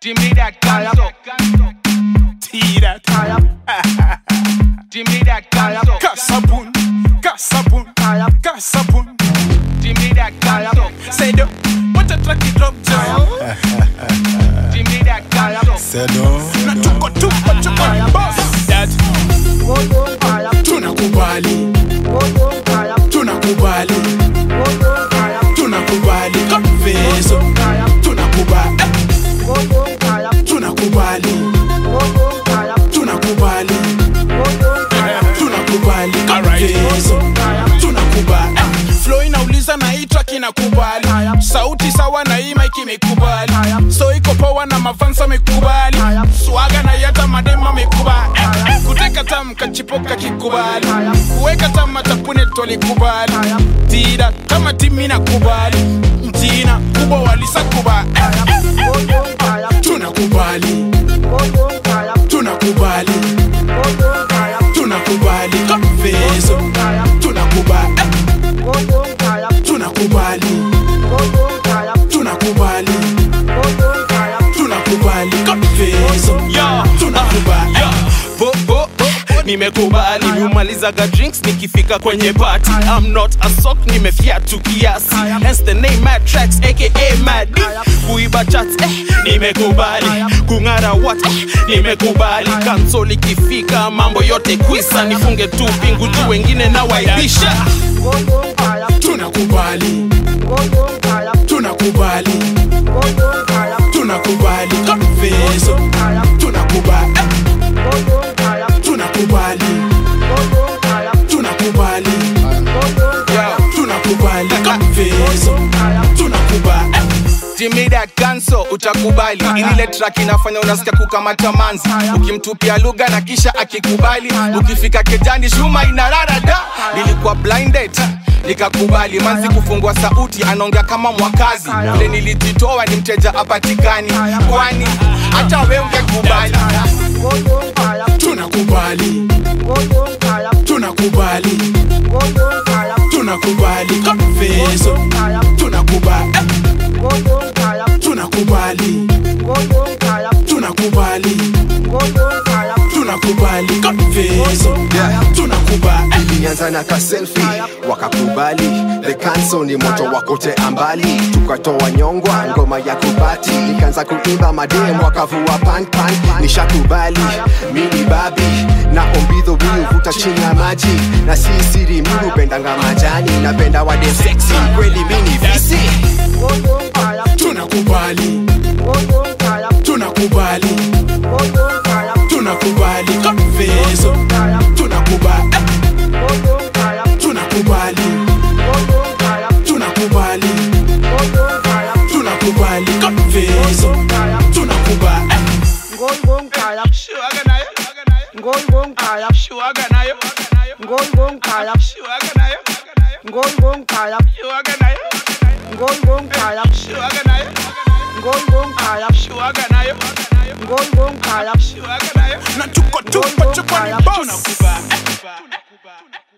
Jimmy that ganso. Tira. Jimmy that ganso. Kasabun. Kasabun. Kasabun. Jimmy that ganso. Say do. What a track it drop down. Jimmy that ganso. Sedo. Na tuko tuko tuko ni boss. That tunakubali. Tunakubali. Tunakubali. Confeso. Tunakubali. Tunakubali. Tunakubali. Tunakubali. Confeso. Tunakubali. Flow inauliza na hii track inakubali. Sauti sawa na hii mic imekubali. So iko power na mafansa amekubali. Swaga na yata madema amekubali. Kuteka tam kachipoka kikubali. Kuweka tam matapune tolikubali. Tira kama timi nakubali. Mtina kubwa walisakubali. Tunakubali. Tunakubali. Tunakubali. Confeso. Tunakubali. Tunakubali. Tunakubali. Tunakubali. Confeso. Tunakubali. Bo, bo, bo, nimekubali miumalizaga drinks nikifika kwenye party I'm not a sock nimefiatu kiasi hence the name mad tracks aka mad D. kuiba chats eh, nimekubali kung'ara what eh, nimekubali kansol ikifika mambo yote kwisa nifunge tu pingu juu wengine na waibisha Tunakubali. Tunakubali. Tunakubali. Confeso. Tunakubali. Tunakubali. Tunakubali. Tunakubali. Confeso. Tunakubali. Jimmy that ganso utakubali ile track inafanya unasikia kukamata manzi ukimtupia lugha na kisha akikubali ukifika kejani shuma inarara da nilikuwa blinded nikakubali manzi kufungua sauti anaongea kama mwakazi ule nilijitoa ni mteja apatikani kwani hata we ungekubali Tunakubali. Tunakubali. Tunakubali. Confeso. Tunakubali. Tunakubali. Tunakubali. Tunakubali. Confeso. Tunakubali. ilianza na kaselfi wakakubali the canso ni moto wakote ambali tukatoa nyongwa ngoma ya kubati nikaanza kuimba madem wakavua panpan nishakubali mini babi na ombidho miuvuta chini ya maji na si siri mi upendanga majani napenda wade seksi kweli mini visi Tunakubali. Tunakubali. Tunakubali. Confeso. Tunakubali. Tunakubali. Tunakubali. Tunakubali. Confeso. Tunakubali. Shuaga nayo Shuaga nayo Shuaga nayo Shuaga nayo Shuaga nayo Shuaga nayo Shuaga nayo Na tuko tuko tuko ni boss. Tunakubali